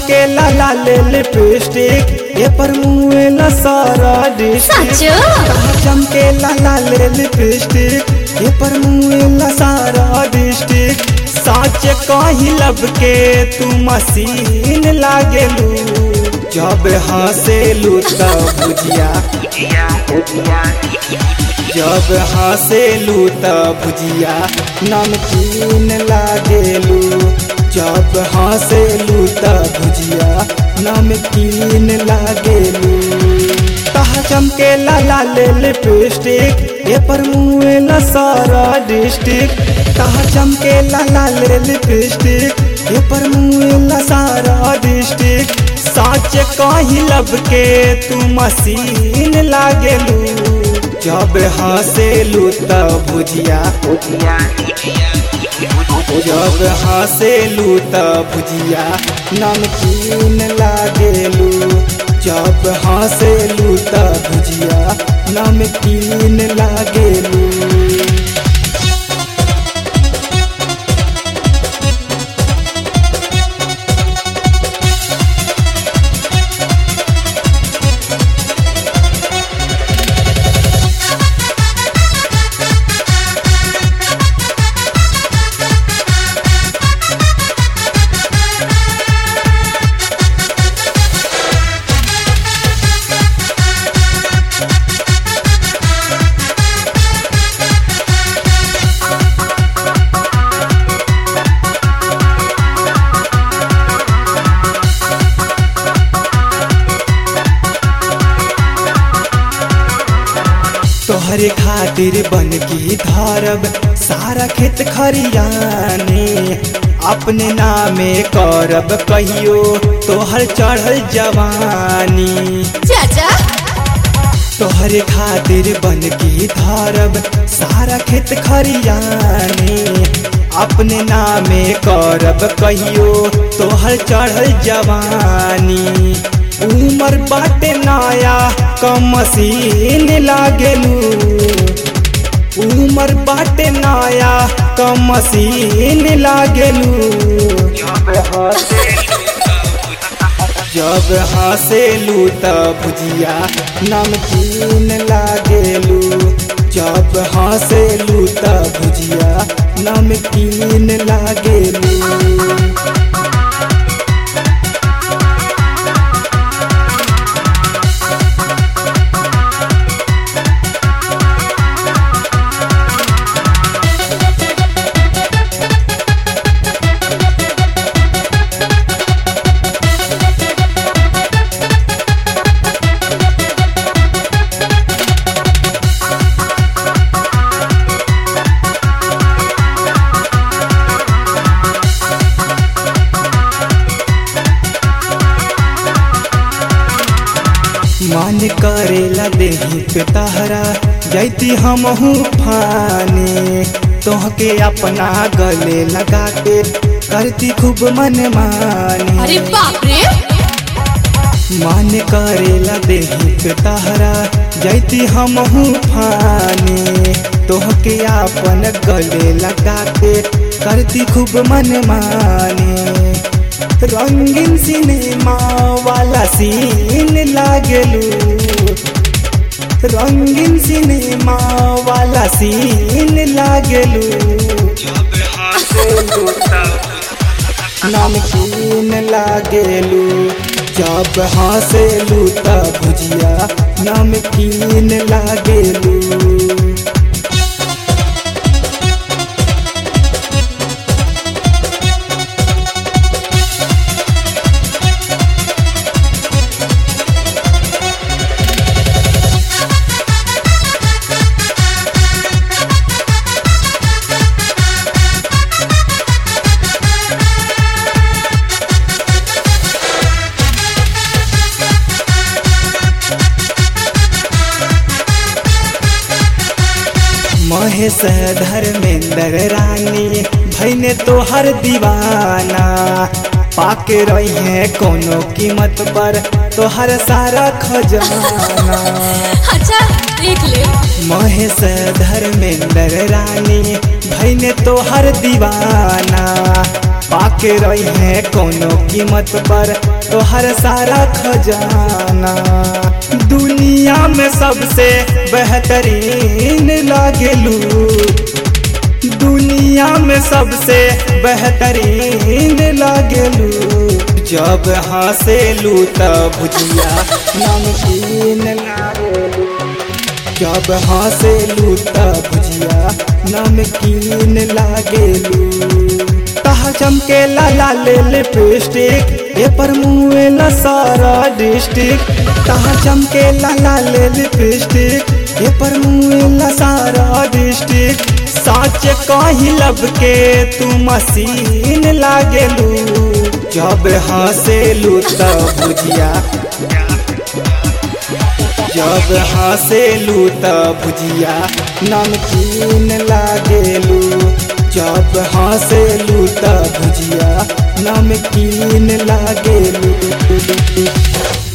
चमके लाला ले लिपस्टिक ये पर मुँह ला सारा डिस्ट्रिक्ट सचो कहा चमके लाला ले लिपस्टिक ये पर मुँह ला सारा डिस्ट्रिक्ट साच कही लब के तू मसीन लागेलू जब हंसेलू तब बुझिया जब हंसेलू तब भुजिया नमकीन लागेलू जब हंसेलू तब भुजिया नमकीन लागेलू कहा चमके लाला ले लिपस्टिक ये पर मुँह ला सारा डिस्ट्रिक्ट कहा चमके लाला ले लिपस्टिक ये पर मुँह ला सारा डिस्ट्रिक्ट साच कही लब के तू मसीन लागेलू जब हंसेलू तब भुजिया जब हंसेलू तब भुजिया नमकीन लागेलू जब हंसेलू तब भुजिया नमकीन लागेलू तोहरे खातिर बन की धरब सारा खेत खरियाने अपने नामे करब कहियो तोहर चढ़ल जवानी चाचा तोहरे खातिर बन की धरब सारा खेत खरियाने अपने नामे करब कहियो तोहर चढ़ल जवानी उमर बाटे नया कम मसीन लागेलू उमर बाटे नया कम मसीन लागेलू जब हंसेलू तब भुजिया नमकीन लागेलू जब हंसेलू तब भुजिया नमकीन लागेलू मन करेला देही पे तहरा जैती हमहू फाने तोहके अपना गले लगा के करती खूब मन माने अरे बाप रे मन करेला देही पे तहरा जैती हमहू फाने तोहके अपन गले लगा के करती खूब मन माने रंगीन सिनेमा वाला सीन लागेलू रंगीन सिनेमा वाला सीन लागेलू नमकीन लागेलू जब हंसेलू तब भुजिया नमकीन लागेलू महेश धर्मेंद्र रानी भैने तोहर दीवाना पाके रही है कोनो कीमत पर तोहर सारा खजाना अच्छा देख ले महेश धर्मेंद्र रानी भैने तोहर दीवाना पाके रही है कोनो कीमत पर तो हर सारा खजाना दुनिया में सबसे बेहतरीन लागेलू दुनिया में सबसे बेहतरीन लागेलू जब हंसेलू तब भुजिया नमकीन लागेलू जब हंसेलू तब भुजिया नमकीन लागेलू तहा चमके लाला ले लिपस्टिक ए पर मुँह सारा डिस्ट्रिक्ट तहा चमके लाला ले लिपस्टिक ए पर मुँह सारा डिस्ट्रिक्ट साच कही लब के तू मसीन लागेलू जब हंसेलू तब भुजिया जब हंसेलू तब भुजिया नमकीन लागेलू जब हंसेलू तब भुजिया नमकीन लागेलू